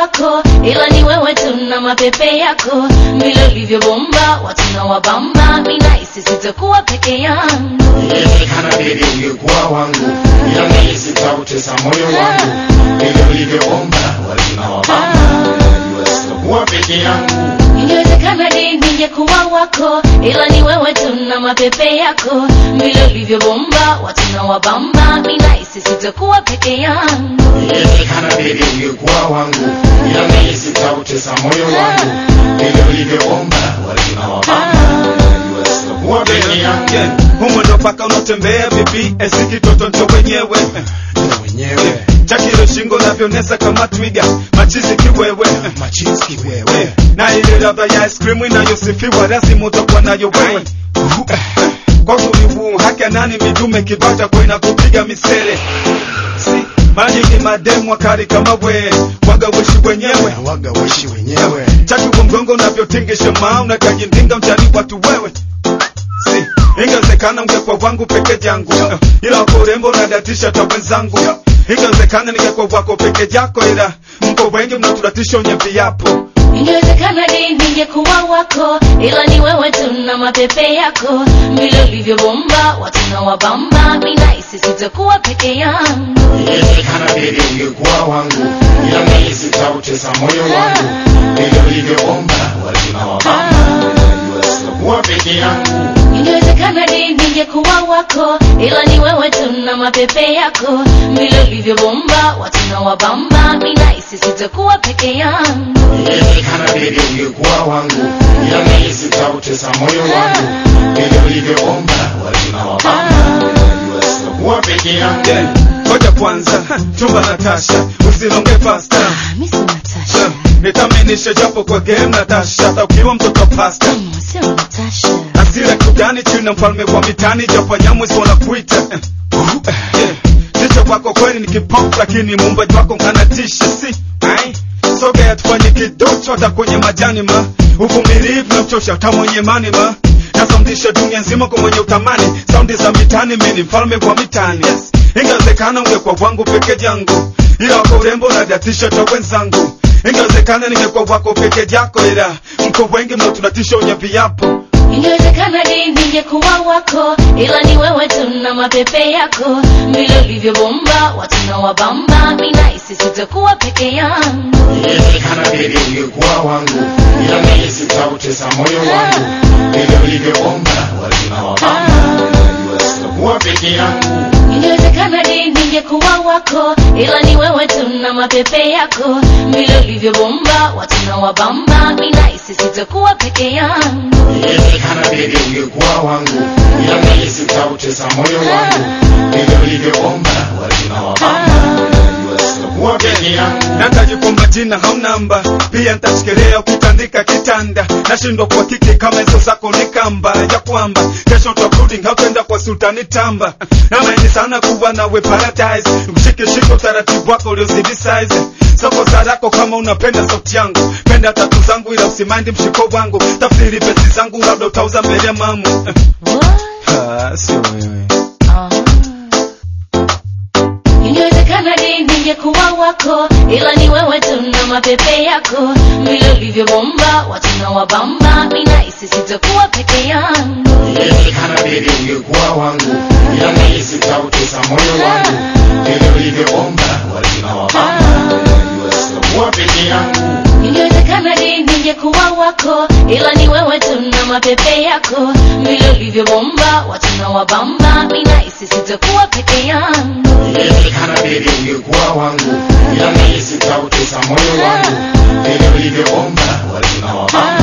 wako, ila ni wewe tu na mapepe yako, vile ulivyobomba watu na wabamba, mimi nahisi sitakuwa peke yangu. Inawezekana baby ungekuwa wangu, ila mimi sitautesa moyo wangu. Vile ulivyoomba watu na wabamba, najua sitakuwa peke yangu. Ingewezekana di ningekuwa wako, ila ni wewe tu na mapepe yako, vile ulivyobomba watu na wabamba, mimi nahisi sitakuwa peke yangu. Inawezekana baby ungekuwa wangu, ila mimi sitautesa moyo wangu. Vile ulivyoomba watu na wabamba, najua sitakuwa peke yangu. humo ndo paka unatembea bibi esi kitoto ncho wenyewe Ndio wenyewe chakilo shingo navyonesa kama twiga machizi kiwewe machizi wewe na ile ladha ya ice cream inayosifiwa lazima utakuwa nayo wewe kwa tulivu haki ya nani midume kibata kwa inakupiga misele si maji ni mademu wakali kama we waga wishi wenyewe waga wishi wenyewe chaki wa mgongo unavyotingisha maa unakajindinga mchani watu wewe si ingewezekana ungekuwa wangu peke yangu ila kwa urembo unadatisha hata wenzangu ingewezekana ningekuwa wako peke yako ila mko wengi mnaturatisha wenye viapo Ingewezekana di ningekuwa wako, ila ni wewe tu na mapepe yako, vile ulivyobomba watu na wabamba, mimi nahisi sitakuwa peke yangu. Inawezekana baby ungekuwa wangu, ila mimi sitautesa moyo wangu. Vile ulivyoomba watu na wabamba, najua sitakuwa peke yangu. Ingewezekana di ningekuwa wako, ila ni wewe tu na mapepe yako, vile ulivyobomba watu na wabamba, mimi nahisi sitakuwa peke yangu. Inawezekana baby ungekuwa wangu, ila mimi sitautesa moyo wangu. Vile ulivyoomba watu na wabamba, najua sitakuwa peke yangu. Yeah, ngoja kwanza chumba Natasha usilonge pasta Ah, mimi si Natasha. nitaminishe japo kwa game Natasha hata ukiwa mtoto pasta Mm, sio Natasha. asira kugani chini na mfalme wa mitani japo nyamwezi wanakuita yeah. Jicho wako kweli ni kipop lakini muumbaji wako nkanatisha si ai sogea tufanye kidocho hata kwenye majani ma uvumilivu na mchosha hata mwenye mani ma nasaundisha dunia nzima kwa mwenye utamani saundi za mitani mini mfalme wa mitani yes. ingewezekana ungekuwa wangu peke yangu ila wako urembo unadatisha hata wenzangu ingewezekana ningekuwa wako peke yako ila mko wengi mnaotunatisha wenye viapo Ingewezekana di ningekuwa wako, ila ni wewe tu na mapepe yako, vile ulivyobomba watu na wabamba, mimi nahisi sitakuwa peke yangu. Inawezekana baby ungekuwa wangu, ila mimi sitautesa moyo wangu. Vile ulivyoomba watu na wabamba, najua sitakuwa peke yangu. Ingewezekana di ningekuwa wako, ila ni wewe tu na mapepe yako, vile ulivyobomba watu na wabamba, mimi nahisi sitakuwa peke yangu. Inawezekana baby ungekuwa wangu, ila mimi sitautesa moyo wangu. Vile ulivyoomba watu na wabamba, najua sitakuwa peke yangu. natajikomba jina hau namba pia ntashikilia ukitandika kitanda nashindwa kwa kiki kama hizo zako ni kamba ya kwamba kesho tabrudi hautenda kwa sultani tamba namaini sana kuwa nawe paradise kushikishika utaratibu wako uliozidi size soko sarako kama unapenda sauti yangu penda tatu zangu ila usimaindi mshiko wangu tafsiri pesi zangu labda utauza mbele ya mamu What? Ah, sio wewe Ah. Ingewezekana di ningekuwa wako, ila ni wewe tu na mapepe yako, vile ulivyobomba watu na wabamba, mimi nahisi sitakuwa peke yangu. Inawezekana baby ungekuwa wangu, ila mimi sitautesa moyo wangu. Vile ulivyoomba watu na wabamba, najua sitakuwa peke yangu. Ingewezekana di ningekuwa wako, ila ni wewe tu na mapepe yako, vile ulivyobomba watu na wabamba, mimi nahisi sitakuwa peke yangu. Inawezekana baby ungekuwa wangu, ila mimi sitautesa moyo wangu. Vile ulivyoomba watu na wabamba,